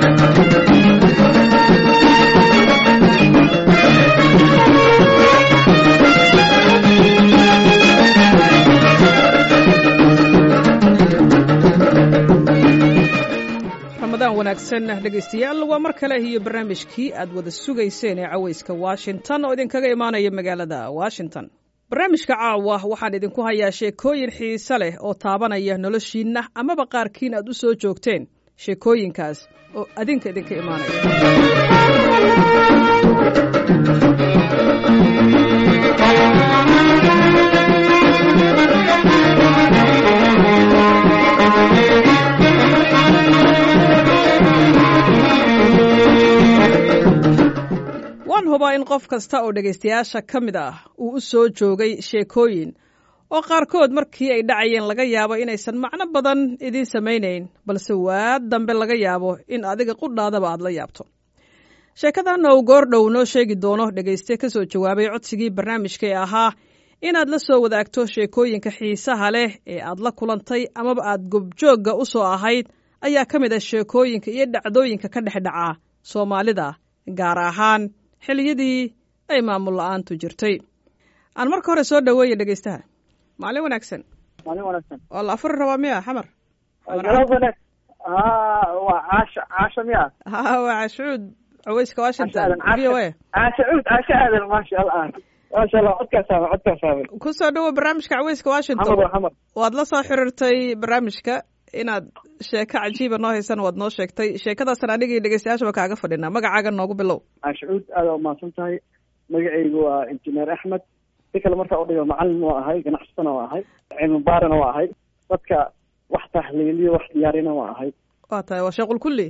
ramadaan wanaagsan dhegaystayaal waa mar kale iyo barnaamijkii aad wada sugayseen ee cawayska washington oo idinkaga imaanaya magaalada washington barnaamijka caawa waxaan idinku hayaa sheekooyin xiise leh oo taabanaya noloshiinna amaba qaarkiin aad u soo joogteen sheekooyinkaas oo adinka idinka imaanaya waan hubaa in qof kasta oo dhegaystayaasha ka mid ah uu u soo joogay sheekooyin oo qaarkood markii ay dhacayeen laga yaabo inaysan macno badan idiin samaynayn balse waad dambe laga yaabo in adiga qudhaadaba aad la yaabto sheekadan ou goordhow noo sheegi doono dhegayste ka soo jawaabay codsigii barnaamijka ee ahaa inaad la soo wadaagto sheekooyinka xiisaha leh ee aad la kulantay amaba aad gobjoogga u soo ahayd ayaa ka mid ah sheekooyinka iyo dhacdooyinka ka dhex dhaca soomaalida gaar ahaan xiliyadii ay maamul la-aantu jirtay aan marka hore soo dhaweeya dhegaystaha maalin wanaagsan maalin wanaagsan waa la afuri rabaa miya xamar galab wanaag ha waa caasha caasha miya ha waa cashuud caweyska washington Caasha v o a aadan caasha cuud caasha aadan maasha allah maasha allah codkaas aadan codkaas aadan ku soo dhawo barnaamijka caweyska washington xamar waa xamar waad la soo xiriirtay barnaamijka inaad sheeko cajiiba noo haysana waad noo sheegtay sheekadaasan anigii dhegeystayaashaba kaaga fadhinaa magacaaga noogu bilow caasha cuud aada umahadsan tahay magacaygu waa injineer axmed si kale markaa udhigo macalin waa ahay ganacsatana waa ahay cilmi baarina waa ahay dadka wax tahliiliyo wax diyaarina waa ahay waa tahay waa sheequl kulli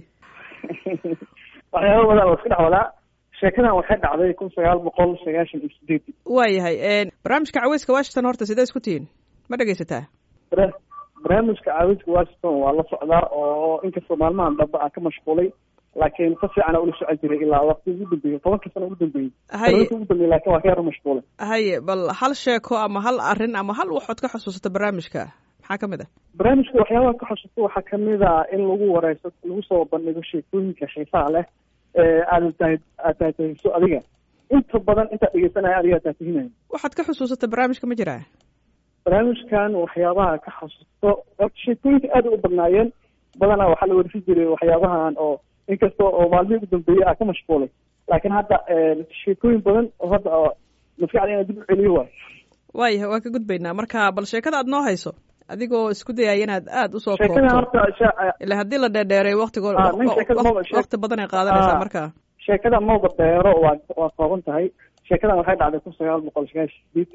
waxyaaba badan oo isku dhex wadaa sheekadan waxay dhacday kun sagaal boqol sagaashan iyo sideed waayahay barnaamijka caweyska washington horta sidee isku tihiin ma dhegaysataa bara- barnaamijka caawinta washington waa la socdaa oo inkastoo maalmahan dambe aan ka mashquulay laakiin si fiican ula socon jiray ilaa waqti ugu dambeeyey tobanka sano ugu dambeeyey haye tobanka ugu dambeeyey laakiin waa ka yaro mashquulay haye bal hal sheeko ama hal arrin ama hal waxood ka xusuusata barnaamijka maxaa ka mid ah barnaamijka waxyaabaha ka xusuusta waxaa kamid a in lagu wareyso lagu soo bandhigo sheekooyinka xiisaha leh ee aada tahay aad tahatahayso adiga inta badan intaad dhegeysanaya adiga taatahinaya waxaad ka xusuusata barnaamijka ma jiraa barnaamijkan waxyaabaha ka xasuusto horta sheekooyinka aada u badnaayeen badanaa waxaa la warisi jiray waxyaabahan oo inkasta oo maalmihii ugu dambeeyey aa ka mashquulay laakiin hadda sheekooyin badan oo hadda oo maskaxda inaan dib u celiyo waayo waayahay waan ka gudbaynaa marka bal sheekada aad noo hayso adigoo isku dayaya inaad aada usoo sheekadan koobto horta sha- ila haddii la dheerdheeray waktigo Ah, nin sheekada maba- sheek- wakti badan ay qaadanaysaa Ah. marka sheekada mawda dheero waa waa kooban tahay sheekadan waxay dhacday kun sagaal boqol sagaashan sideeti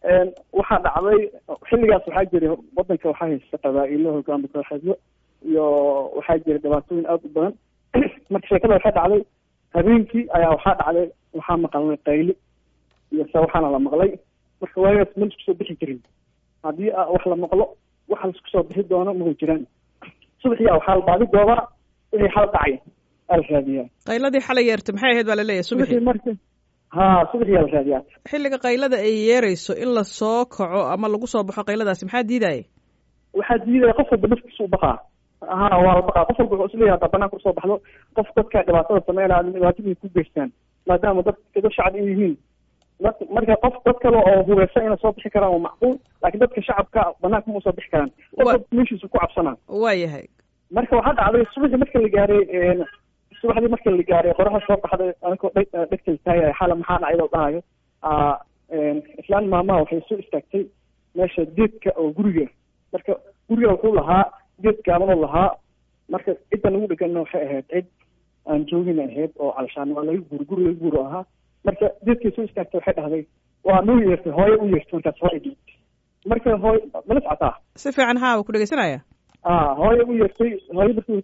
waxaa dhacday xilligaas waxaa jiray wadanka waxaa haysta qabaa-ilo hogaami kooxeedyo iyo waxaa jiray dhibaatooyin aada u badan marka sheekada waxay dhacday habeenkii ayaa waxaa dhacday waxaa maqalnay qayli iyo se waxaana la maqlay marka waagaas ma laisku soo bixi jirin haddii a- wax la maqlo waxa laisku soo bixi doono mahu jiraan subaxii a waxaa la baadi doobaa wixii xal dhacay aa la raadiyaa qayladii xalay yeertay maxay ahayd baa laleeyahay subaxii subaxii marka ha subaxii aa la raadiyaa xilliga qaylada ay yeerayso in la soo kaco ama lagu soo baxo qayladaasi maxaa diidaya waxaa diidaya qof walba naftiisa u baqaa ha waa la baqaa qof walba wuxuu isleeyahay haddaa banaanka usoo baxdo qof dadka dhibaatada sameynaya dhibaatadii ku geystaan maadaama dad dad shacab ay yihiin dad- marka qof dad kale oo hubeysan inay soo bixi karaan waa macquul laakiin dadka shacabka banaanka ma usoo bixi karaan qof Wa- walba meeshiisu ku cabsanaa waayahay marka waxaa dhacday subaxii marka la gaaray subaxdii marka la gaaray qoraxda soo baxday anigoo dheg dhegtal taagaya xala maxaa dhacay oo dhahayo aa islaan maamaha waxay soo istaagtay meesha geedka oo guriga marka guriga wuxuu lahaa geed gaabanoo lahaa marka cidda nagu dhegana waxay ahayd cid aan joogin ahayd oo calashaan waa laga guuri guri laga guuro ahaa marka geedkay soo istaagtay waxay dhahday waa noo yeertay hooyo u yeertay markaas hooyo dhiibtay marka hooyo mala socotaa si fiican haa waa ku dhegeysanaya ah hooyo u yeertay hooyo markii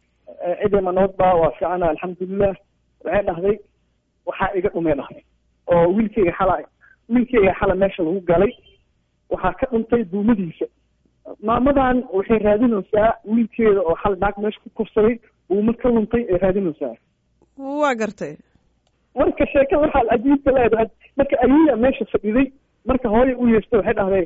cidima nabadba waa fiicana alxamdulilah waxay dhahday waxaa iga dhumay dhahday oo wiilkeyga xala wiilkeyga xala meesha lagu galay waxaa ka dhuntay duumadiisa maamadan waxay raadinaysaa wiilkeeda oo xal naag meesha ku kursaday duuma ka luntay ay raadinaysaa waa gartay marka sheekada waxaa cajiibka leedahay marka ayaya meesha fadhiday marka hooyo u yeertay waxay dhahday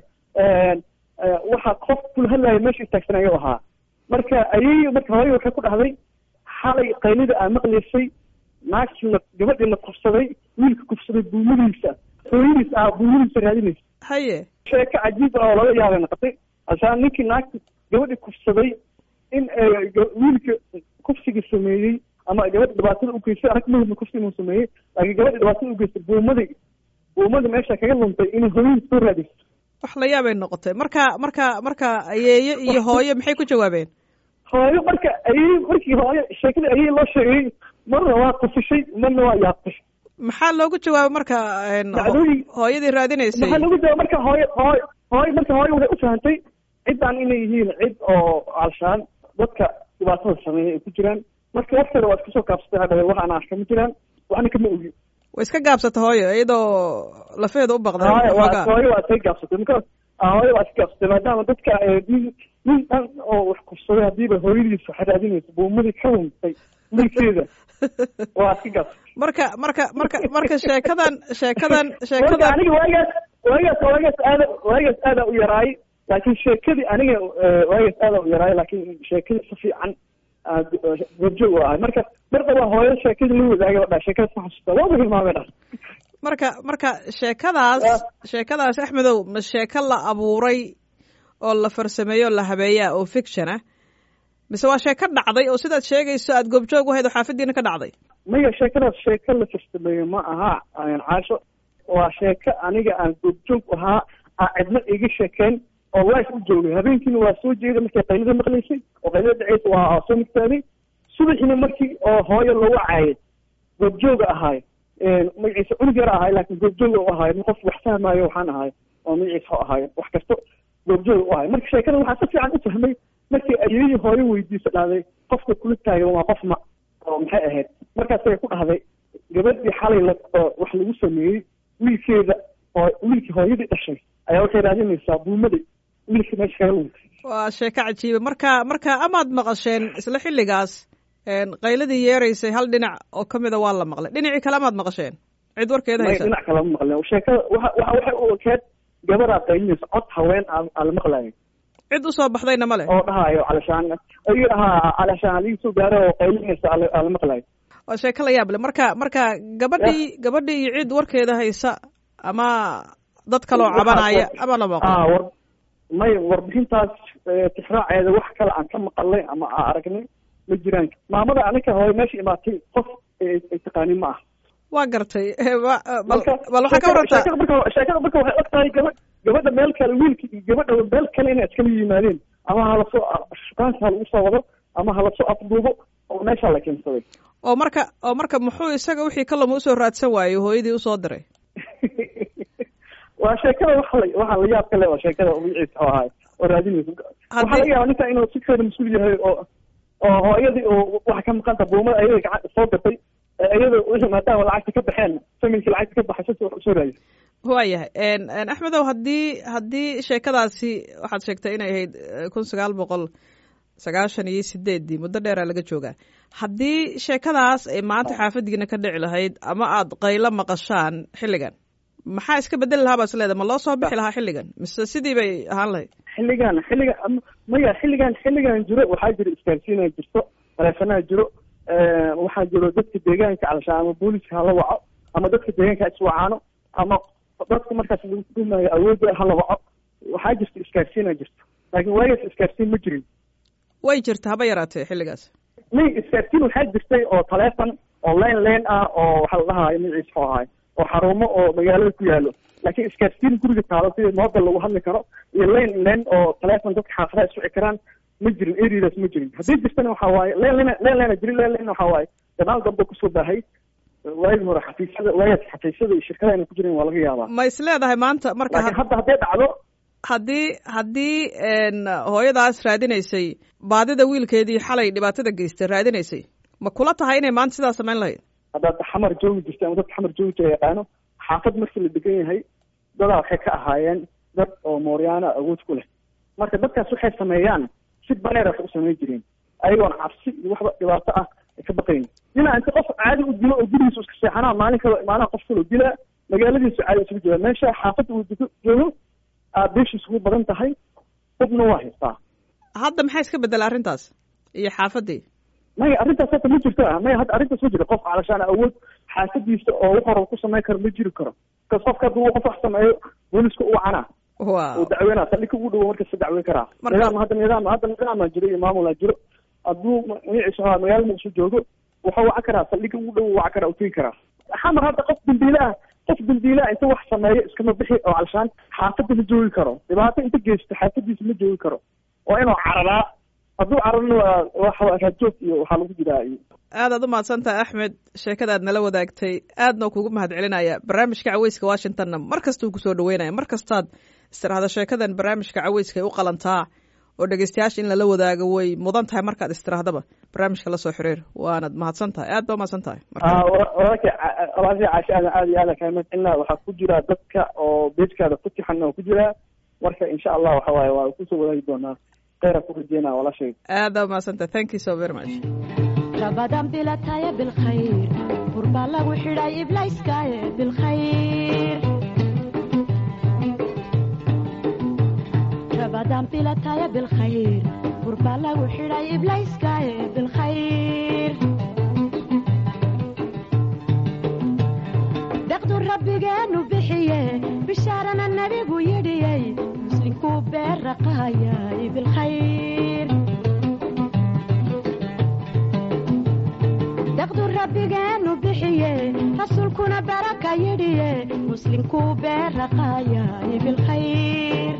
waxaa qof kula hadlaya meesha istaagsan ayuu ahaa marka ayay marka hooyo waxay ku dhahday xalay qaylida aa maqlaysay naagtiina gabadhiina kufsaday wiilka kufsaday buumadiisa hooyadiis ah buumadiisa raadinaysa haye sheeko cajiib ah oo laga yaabay noqotay ashaan ninkii naagta gabadhi kufsaday in wiilka kufsiga sameeyey ama gabadha dhibaatada ugeystay arag mahadna kufsi inuu sameeyey laakiin gabadha dhibaatada ugeystay buumadii buumadii meesha kaga luntay inay hooyadiis soo raadayso wax la yaabay noqotay marka marka marka ayeeye iyo hooyo maxay ku jawaabeen hooyo marka ayey markii hooyo sheekada ayey loo sheegay marna waa qufishay marna waa yaabtay maxaa loogu jawaabay marka dacdooyin hooyadii raadinaysay maxaa loogu jawaabay marka hooyo hooyo hooyo marka hooyo waxay ufahantay ciddaan inay yihiin cid oo alshaan dadka dhibaatada sameeya ay ku jiraan marka wafteeda waa iskusoo kaabsatay hadhawe wax aan arka ma jiraan waxna kama ogi way iska gaabsata hooyo iyadoo lafeeda u baqday hooyo waa xoogaa. hooyo waa iska gaabsatay marka hooyo waa iska gaabsatay maadaama dadka nin nin dhan oo wax kufsaday hadiiba hooyadiis waxa raadinaysa buumadii ka luntay milkeeda waa iska gaabsatay marka marka marka marka sheekadan sheekadan marka sheekadan aniga waagaas waagaas waagaas aada waagaas aada u yaraay laakiin sheekadii aniga eh, waagaas aada u yaraay laakiin sheekadii si fiican aad goobjoog u ahay marka mar daba hooyo sheekadii la wadaagay oo dhaa sheekada ma xasuusta waaba hilmaamay dhaa marka marka sheekadaas Ah. sheekadaas axmedow ma sheeko la abuuray oo la farsameeyo oo la habeeyaa oo fiction ah mise waa sheeko dhacday oo sidaad sheegayso aad goobjoog u hayd oo xaafadiina ka dhacday maya sheekadaas sheeko la farsameeyo ma aha aan caasho waa sheeko aniga aan goobjoog u ahaa aan cidna iga sheekeen oo life u joogay habeenkiina waa soo jeeda markay qaylada maqlaysay oo qaylada dhaceysa waa soo migtaaday subaxiina markii oo hooyo lagu caayay goobjooga ahaay magaciisa cunug yar ahaay laakiin goobjooga u ahaay qof wax fahmaayo waxaan ahaay oo magaciisa ahaay wax kasto goobjooga u ahaay marka sheekada waxaa si fiican u fahmay markii ayeeyii hooyo weydiisa dhahday qofka kula taagan waa qof ma oo maxay ahayd markaasay ku dhahday gabadhii xalay la oo wax lagu sameeyey wiilkeeda oo wiilkii hooyadii dhashay ayaa waxay raadinaysaa buumadii wiilkii meesha kaga luntay waa sheeko cajiiba marka marka amaad maqasheen isla xilligaas een, qayladii yeeraysay hal dhinac oo ka mida waa la maqlay dhinacii kale amaad maqasheen cid warkeeda may haysa dhinac kale ma maqleen sheekada waxa waxa waxay u ekeed gabadaa qaylinaysa cod haween aan aan la maqlayo cid usoo baxdayna ma leh oo dhahayo calashaan ayuu dhahaa calashaan aliga soo gaaro oo qaylinaysa aan la- aan la maqlayo waa sheeko la yaab leh marka marka gabadhii gabadhii iyo cid warkeeda haysa ama dad kaloo Waxaa- cabanaya ama la maqlo ah war may warbixintaas eh, tixraaceeda wax kale aan ka maqalnay ama aan aragnay ma jiraan maamada aninka hooyo meesha imaatay qof ay ay taqaanin ma ah waa gartay Wa- bal marka bal waxaa ka sheekada- warantaa sheekada marka sheekada marka waxay og tahay gabadh gabadha meel kale wiilka iyo gabadha meel kale inay iskala yimaadeen ama halasoo shukaanka ha lagu soo wado ama halasoo afduubo oo meesha la keensaday oo marka oo marka muxuu isaga wixii kalama usoo raadsan waayo hooyadii usoo diray waa sheekada waxa la waxa la yaab kale oo sheekada magaciisa oo ahay oo raadinaysa waxaa Haddii- laga yaabaa ninka inuu si keeda mas-uul yahay oo oo hooyadii oo waxa ka maqanta buumada ayada gacan soo gatay ee iyada wixii maadaama lacagta ka baxeen familkii lacagta ka baxay si wax usoo raadisay waayahay een, een, axmedow haddii haddii sheekadaasi waxaad sheegtay inay ahayd eh, kun sagaal boqol sagaashan iyo sideeddii muddo dheeraa laga joogaa haddii sheekadaas ay maanta xaafadiina ka dhici lahayd ama aad qaylo maqashaan xilligan maxaa iska bedeli lahaa baa is leedahay ma loo soo bixi lahaa xilligan mise sidii bay ahaan lahayd xilligan xilligan am- maya xilligan xilligan jiro waxaa jiro isgaarsiinaa jirto taleefanaa jiro waxaa jiro dadka deegaanka calashaan ama booliska hala waco ama dadka deegaanka ha iswacaano ama dadka markaas lagu tuumayo awoodda hala waco waxaa jirta isgaarsiinaa jirto laakiin waagaas isgaarsiin ma jirin way jirta haba yaraatee xilligaas may isgaarsiin waxaa jirtay oo taleefon oo leen leen ah oo waxaa la dhahayo magaciisa oo ahay oo xarumo oo magaalada ku yaalo laakiin isgaarsiin guriga taalo sida moobel lagu hadli karo iyo leen leen oo taleefon dadka xaafadaha iswici karaan ma jirin areadaas ma jirin haddii jirtana waxaa waaye leen leen leen leena jirin leen leen waxaa waaye gadaal dambe kusoo baahay waagi hore xafiisyada waagaas xafiisyada iyo shirkadaha inay ku jireen waa laga yaabaa ma is leedahay maanta marka laakiin hadda hadday dhacdo haddii haddii n hooyadaas raadinaysay baadida wiilkeedii xalay dhibaatada geystay raadinaysay ma kula tahay inay maanta sidaa samayn lahayd haddaad xamar joogi jirta ama dadka xamar joogi jira yaqaano xaafad markii la degan yahay dadaa waxay ka ahaayeen dad oo mooryaana awood ku leh marka dadkaas waxay sameeyaan si baneer wax u samayn jireen ayagoon cabsi iyo waxba dhibaato ah ay ka baqayn ilaa inta qof caadi u dilo oo gurigiisa iska seexanaa maalin kale imaanaha qof kaloo dilaa magaaladiisu caadi isugu jira meesha xaafadda uu dego joogo aad beeshiis ugu badan tahay hubna waa haystaa hadda maxaa iska bedela arrintaas iyo xaafaddii maya arrintaas hadda ma jirto ah maya hadda arrintaas ma jiro qof calashaan awood xaasadiisa oo wax hore ku samayn karo ma jiri karo bkas qofka hadduu qof wax sameeyo booliska u wacana wow uu dacweynaa saldhig ugu dhowo markasta dacweyn karaa Marka- nidaam hadda nidaam hadda nidaamaa jiro iyo maamulaa jiro hadduu magaciisa ahaa magaala muqdisho joogo wuxuu wacan karaa saldhiga ugu dhow wacan karaa u tegi karaa xamar hadda qof dambiile ah qof dambiile ah inta wax sameeyo iskama bixi oo calashaan xaafadda ma joogi karo dhibaato inta geysto xaafadiisa ma joogi karo waa inuu cararaa hadduu cararna waa waxa rajoog iyo waxaa lagu jiraa iyo aadaad u mahadsantaha axmed sheekadaad nala wadaagtay aadna kugu mahad celinaya barnaamijka caweyska washingtonna mar kastuu kusoo dhaweynaya mar kastaad istiraahda sheekadan barnaamijka caweyska ay u qalantaa oo dhegeystayaasha in lala wadaago way mudan tahay markaad istirahdaba barnaamijka lasoo xiriir waanad mahadsan tahay aad baa umahadsan tahay Ah, wa- walaalkay ca- walaalkay caasha aadan aad iyo aad kaa mahadcelinaa waxaa ku jira dadka oo beejkaada ku tixan oo ku jira marka insha allah waxa waaye waa kusoo wadaagi doonaa kheyra ku rajeynaa walaashay aad baa umahadsan tahay thank you so very much rabadan bilataya bilkhayr burbaa lagu xidhay iblayskaaye bilkhayr rabadan bilataya bilkhayr burbaa lagu xidhay iblayskaaye bilkhayr deqdu rabbigeenu bixiye bishaarana nebigu yidhiyey muslinkuu beerraqaayay bilkhayr daqdu rabbigeenu bixiye rasuulkuna baraka yidhiye muslinkuu beerraqaayay bilkhayr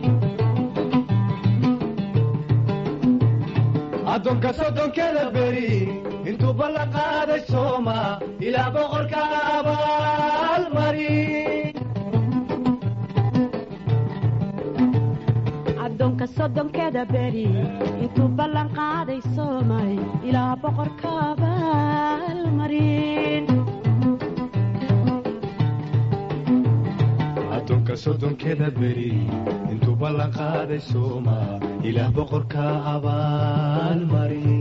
addoonka soddonkeda beri intuu ballan qaaday sooma ilaa boqorka abaalmari addoonka soddonkeeda beri intuu ballan qaaday soomay ilaa boqorka abaalmarin addoonka soddonkeda beri intuu ballan qaaday sooma ilaa boqorka abaalmari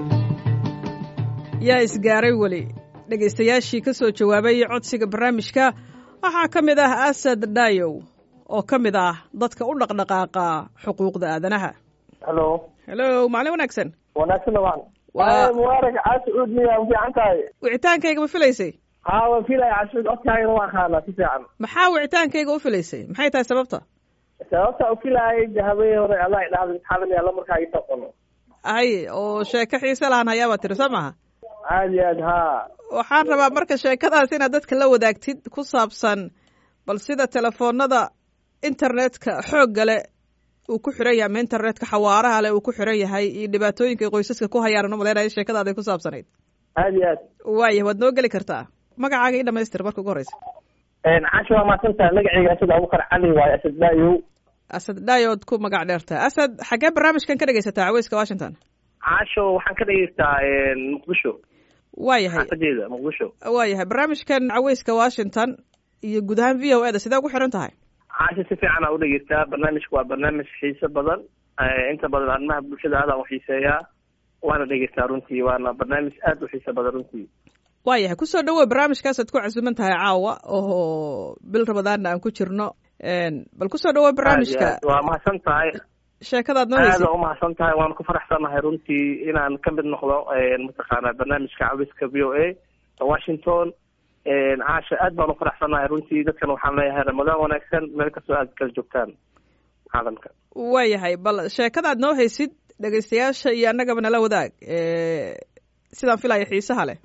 yaa isgaaray weli dhegaystayaashii ka soo jawaabay codsiga barnaamijka waxaa ka mid ah asad dhayow oo ka mid ah dadka u dhaqdhaqaaqa xuquuqda aadanaha halo hello maalin wanaagsan wanaagsan dhamaan Waa- mubaarak caasi cuud miya fiican tahay wicitaankayga ma filaysay haa waan filaya caasi cuud codkaagana waan qaanaa si fiican maxaa wicitaankayga u filaysay maxay tahay sababta sababta u filaayay de habeen hore allah idhahda imtixaan alla markaa ii taqano ay oo sheeko xiise lahan hayaabaa tiri soo maha aad iyo aad haa waxaan rabaa marka sheekadaas inaad dadka la wadaagtid ku saabsan bal sida telefoonada internetka xoogga leh uu ku xiran yahay ama internetka xawaaraha leh uu ku xiran yahay iyo dhibaatooyinka ay qoysaska ku hayaan umaleynaya sheekadaaday ku saabsanayd aad iyo aad waayah waad noo geli kartaa magacaaga ii dhamaystir marka ugu horeysa caasha waa mahadsantahay magacayga asad abubakar cali waaye asad daayow asad dhaayood ku magac dheertaa asad xaggee barnaamijkan ka dhegaysataa caweyska washington caasho waxaan ka dhegeystaa muqdisho waayahay xaafadeeda muqdisho waayahay barnaamijkan caweyska washington iyo guud ahaan v o e da sidee ugu xiran tahay caasha si fiican aa udhegeystaa barnaamijku waa barnaamij xiiso badan inta badan arrimaha bulshada aadaan uxiiseeyaa waana dhegeystaa runtii waana barnaamij aad u xiiso badan runtii waayahay kusoo dhawow barnaamijkaasaad ku casuuman tahay caawa oo bil ramadaanna aan ku jirno bal kusoo dhawow barnaamijka Aad iyo aad. waa mahadsan tahay sheekadaad noo aada heysay umahadsan tahay waan ku faraxsanahay runtii inaan ka mid noqdo mataqaana barnaamijka cawiska v o a washington caasha aad baan ufaraxsanahay runtii dadkan waxaan leeyahay ramadaan wanaagsan meel kastoo aad kala joogtaan caalamka waayahay bal sheekadaad noo haysid dhegaystayaasha iyo annagaba nala wadaag sidaan filaya xiisaha leh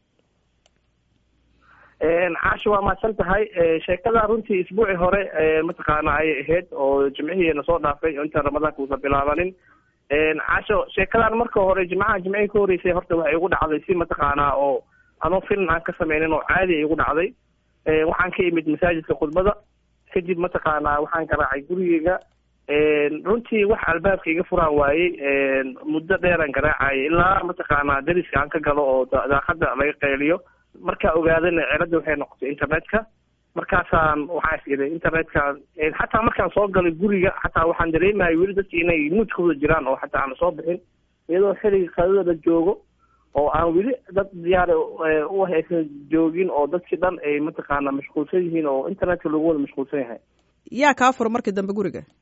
caasha waa mahadsan tahay sheekada runtii isbuucii hore mataqaana ayay ahayd oo jimcihiina soo dhaafay oo intaan ramadaanka uusan bilaabanin caasho sheekadan marka hore jimcaha jimcihii ka horeysay horta waxay igu dhacday si mataqaanaa oo anoo film aan ka sameynin oo caadi ay igu dhacday waxaan ka imid masaajidka khudbada kadib mataqaanaa waxaan garaacay gurigeyga runtii wax albaabka iga furaan waayey muddo dheeraan garaacayay ilaa mataqaanaa dariska aan ka galo oo da- daaqada laga qayliyo markaa ogaadana celadda waxay noqotay internetka markaasaan waxaa is iday internetka xataa markaan soo galay guriga xataa waxaan dareemayay weli dadki inay muudkooda jiraan oo xataa aan soo bixin iyadoo xilliga qadada la joogo oo aan weli dad diyaar u haysan joogin oo dadkii dhan ay mataqaana mashquulsan yihiin oo internetka lagu wada mashquulsan yahay yaa kaa fura markii dambe guriga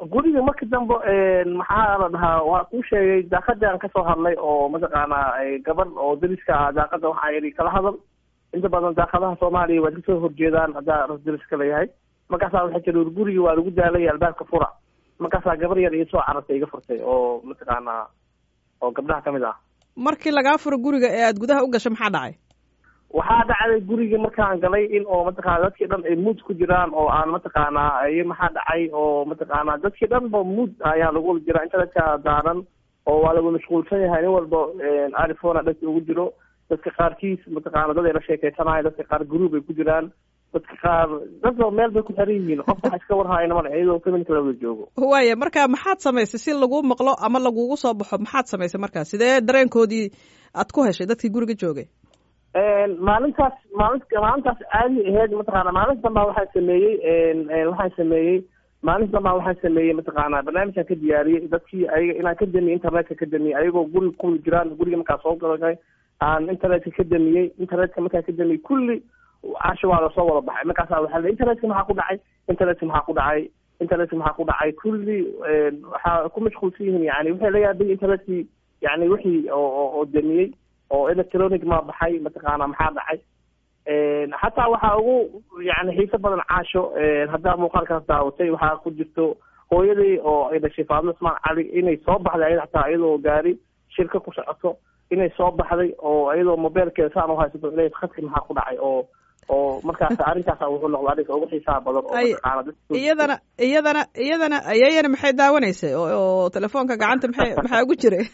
guriga marka dambe maxaa la dhahaa waa kuu sheegay daaqadaan kasoo hadlay oo mataqaanaa gabadh oo dariska ah daaqada waxaa yidhi kala hadal inta badan daaqadaha soomaaliya waad kasoo horjeedaan haddaa ras dariska layahay markaasaa waxay tiri guriga waa lagu daalay albaabka fura markaasaa gabar yar iyo soo carartay iga furtay oo mataqaanaa oo gabdhaha kamid ah markii lagaa furo guriga ee aad gudaha u gasho maxaa dhacay waxaa dhacday guriga markaan galay in oo mataqaana dadkii dhan ay muud ku jiraan oo aan mataqaanaa iyo maxaa dhacay oo mataqaanaa dadkii dhan ba muud ayaa lagu wada jiraa internetka daaran oo waa lagu mashquulsan yahay nin walba arifona dhanka ugu jiro dadka qaarkiis mataqaana dad ay la sheekeysanayo dadka qaar group ay ku jiraan dadka qaar dadba meel bay ku xiran yihiin qof waxa iska warhaayna male iyadoo community la wada joogo waaya marka maxaad samaysay si lagu maqlo ama lagugu soo baxo maxaad samaysay markaa sidee dareenkoodii aad ku heshay dadkii guriga joogay maalintaas maalin maalintaas caadi aheyd mataqaana maalinta dambaa waxaan sameeyey waxaan sameeyey maalinta dambaa waxaan sameeyey mataqaana barnaamijkan ka diyaariyey dadkii ayaga inaan ka damiyey internetka ka damiyey ayagoo guriga ku jiraan guriga markaa soo galay aan internetka ka damiyey internetka markaa ka damiyey kulli casho waa lasoo wada baxay markaasa waxaa la internetka maxaa ku dhacay internetka maxaa ku dhacay internetka maxaa ku dhacay kulli waxaa ku mashquulsan yihiin yani waxay la yaabay internetkii yani wixii oo oo damiyey oo electronic ma baxay mataqaana maxaa dhacay xataa waxaa ugu yani xiiso badan caasho haddaa muuqaalkaas daawatay waxaa ku jirto hooyadii oo ay dhashay faadimo ismaan cali inay soo baxday ayada xataa iyadoo gaari shirka ku socoto inay soo baxday oo iyadoo mobeelkeeda saan uhaysato ila khadki maxaa ku dhacay oo oo markaas arrinkaasa wuxuu noqda arrinka ugu xiisaha badan oo mataqaana iyadana iyadana iyadana ayayana maxay daawanaysay oo telefoonka gacanta maxay maxaa ugu jiray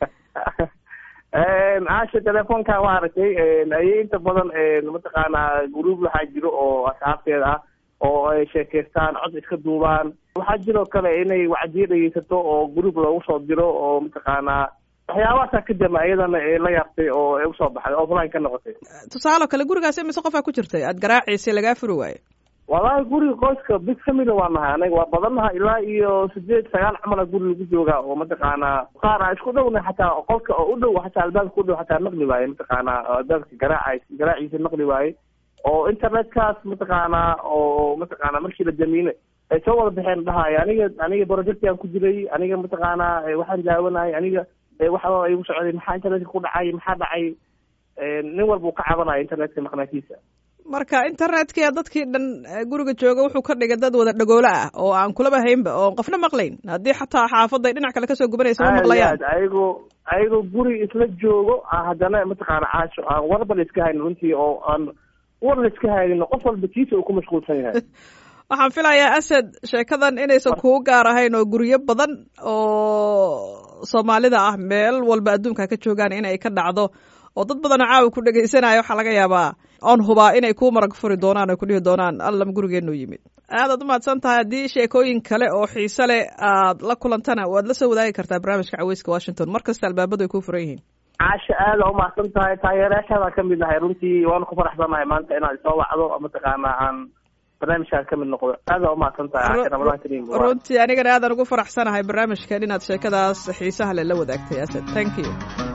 caasha telefoonka waa aragtay ayay inta badan mataqaanaa group waxaa jiro oo asxaabteeda ah oo ay sheekeystaan cod iska duubaan waxaa jiroo kale inay wacdiyo dhegeysato oo group loogu soo diro oo mataqaanaa waxyaabahaasa ka dama iyadana la yaabtay oo ay usoo baxday offline ka noqotay tusaale kale gurigaas imise qofaa ku jirtay aad garaaciisay lagaa furi waayo walahi guriga qoyska big family waa nahay anaga waa badannaha ilaa iyo sideed sagaal camala guri lagu joogaa oo mataqaanaa qaar aan isku dhowna xataa qolka oo u dhow xataa albaabka u dhow xataa maqli waaye mataqaanaa albaabka garaaca garaaciisa maqli waaye oo internetkaas mataqaanaa oo mataqaanaa markii la damiine ay soo wada baxeen dhahayo aniga aniga projectiaan ku jiray aniga mataqaanaa waxaan daawanayay aniga waxa igu socday maxaa internetka ku dhacay maxaa dhacay nin walba uu ka cabanaya internetka maqnaantiisa marka internetka dadkii dhan guriga jooga wuxuu ka dhigay dad wada dhagoolo ah oo aan kulaba haynba oo qofna maqlayn haddii xataa xaafaday dhinac kale kasoo gubanaysa ma maqlayaan ayagoo ayagoo guri isla joogo haddana mataqaana caasho aan warba la iska haynin runtii oo aan war la iska haynin qof walba kiisa uu ku mashquulsan yahay waxaan filayaa asad sheekadan inaysan kuu gaar ahayn oo guryo badan oo soomaalida ah meel walba adduunka ka joogaan inay ka dhacdo oo dad badanoo caawa ku dhegaysanaya waxaa laga yaabaa oon hubaa inay kuu marag furi doonaan oo ku dhihi doonaan allam gurigeennu yimid aadaad umahadsan tahay haddii sheekooyin kale oo xiise leh aad la kulantana waad la soo wadaagi kartaa barnaamijka caweyska washington mar kasta albaabadu ay kuu furan yihiin caasha aada umahadsan tahay taageerayaashaadaan ka mid nahay runtii waanu ku faraxsanahay maanta inaad isoo wacdo mataqaana aan barnaamijkaan ka mid noqdo aada umahadsan tahay caasha ramadaan kariim runtii anigana aadaan ugu faraxsanahay barnaamijkan inaad sheekadaas xiisaha le la wadaagtay asad thank you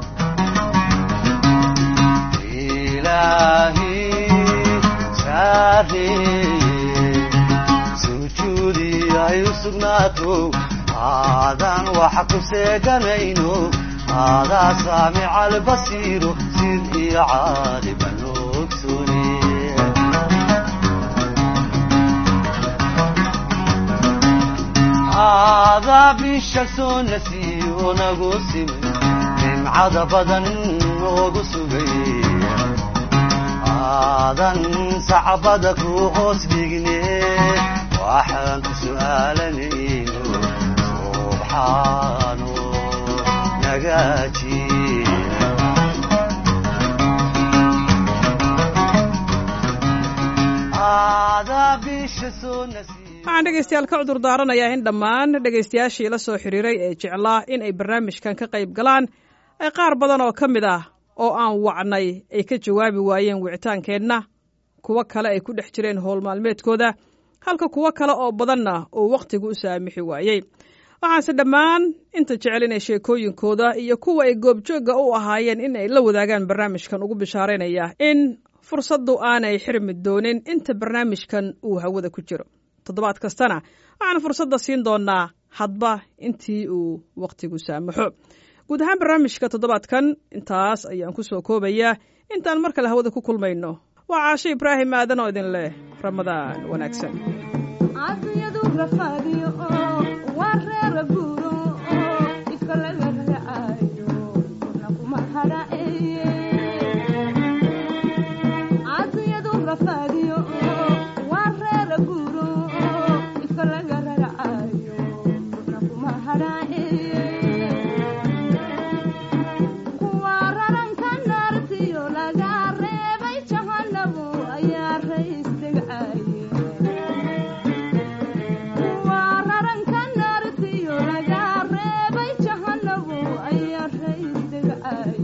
sujuudi ay u sugnaato aadan wax ku seeganayno aadaa saamica albasiiro sid iyo caaliba noogsune aadaa bisha soo nasiyo nagu simay nimcada badan noogu sugay aadan sacbada ku hoos dhigne waxaan ku su'aalanayno subxaano nagaaji aadaa bisha soo nasiyo waxaan dhegaystayaal ka cudur daaranayaa in dhammaan dhegaystayaashii la soo xiriiray ee jeclaa in ay barnaamijkan ka qayb galaan ay qaar badan oo ka mid ah oo aan wacnay ay ka jawaabi waayeen wicitaankeenna kuwo kale ay ku dhex jireen howl maalmeedkooda halka kuwo kale oo badanna uu wakhtigu u saamixi waayey waxaanse dhammaan inta jecel inay sheekooyinkooda iyo kuwa ay goobjoogga u ahaayeen in ay la wadaagaan barnaamijkan ugu bishaaraynaya in fursaddu aanay xirmi doonin inta barnaamijkan uu hawada ku jiro toddobaad kastana waxaan fursadda siin doonnaa hadba intii uu wakhtigu saamaxo guud ahaan barnaamijka toddobaadkan intaas ayaan ku soo koobayaa intaan mar kale hawada ku kulmayno waa caasho ibraahim aadan oo idin leh ramadaan wanaagsan caafiyadu rafaadiyo oo waa reera guuro oo ifka laga raacayo kuna kuma hadhaceeye caafiyadu rafaadiyo oo waa reera guuro oo ifka laga raacayo kuna kuma hadhaceeye kuwa raranka naartiyo laga reebay jahanabu ayaa rays degcaye waa raranka naartiyo laga reebay jahanabu ayaa rays degcaye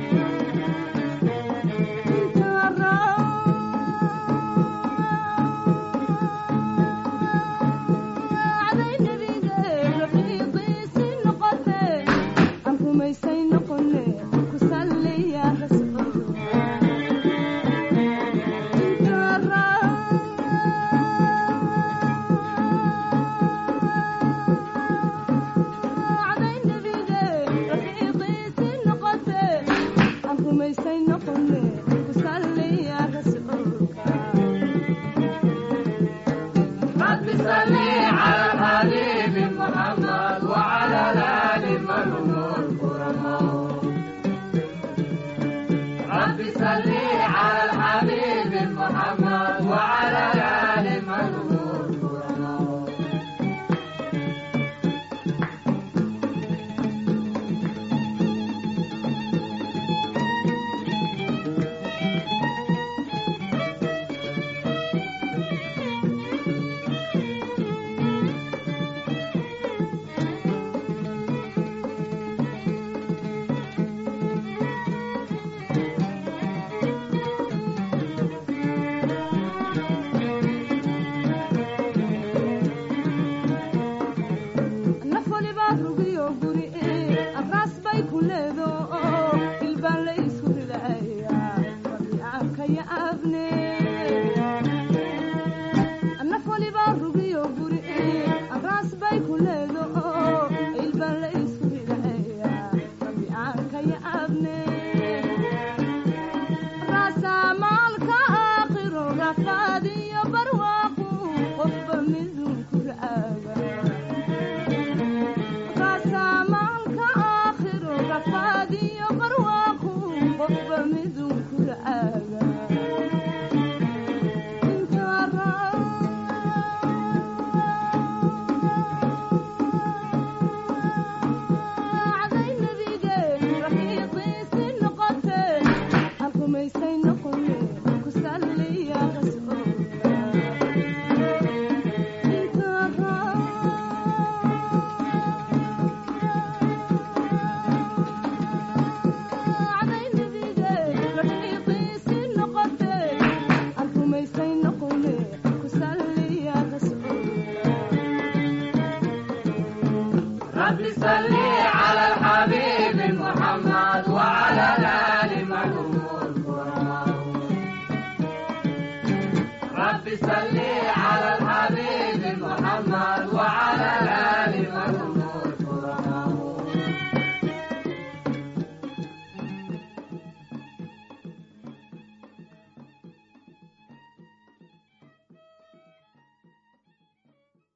raacday nebiga rafiiqiisi noqote aan rumaysay noqone ku salliya rasuul raacday nebiga rafiiqiisi noqote aan rumaysay noqone ku salliya rasuulka رب صل على الحبيب محمد وعلى الآل من هم الكرماء رب صل على الحبيب محمد وعلى الآل من هم الكرماء nafoli baa rugiyo guri abraas bay ku leedo oo ilbaan la isku ridaya rabiicaanka ya abne nafoli baa rugiyo guri abraas bay ku leedo oo ilbaan la isku ridaya rabiicaanka ya abne raasamaalka aakhiro rafaadiyo barwaaqu qofba midun ku raaga raasamaalka aakhiro rafaadiyo barwaaqu qofba midun ku raaga raacday nebige rafiiqiisi noqote aan rumaysay noqone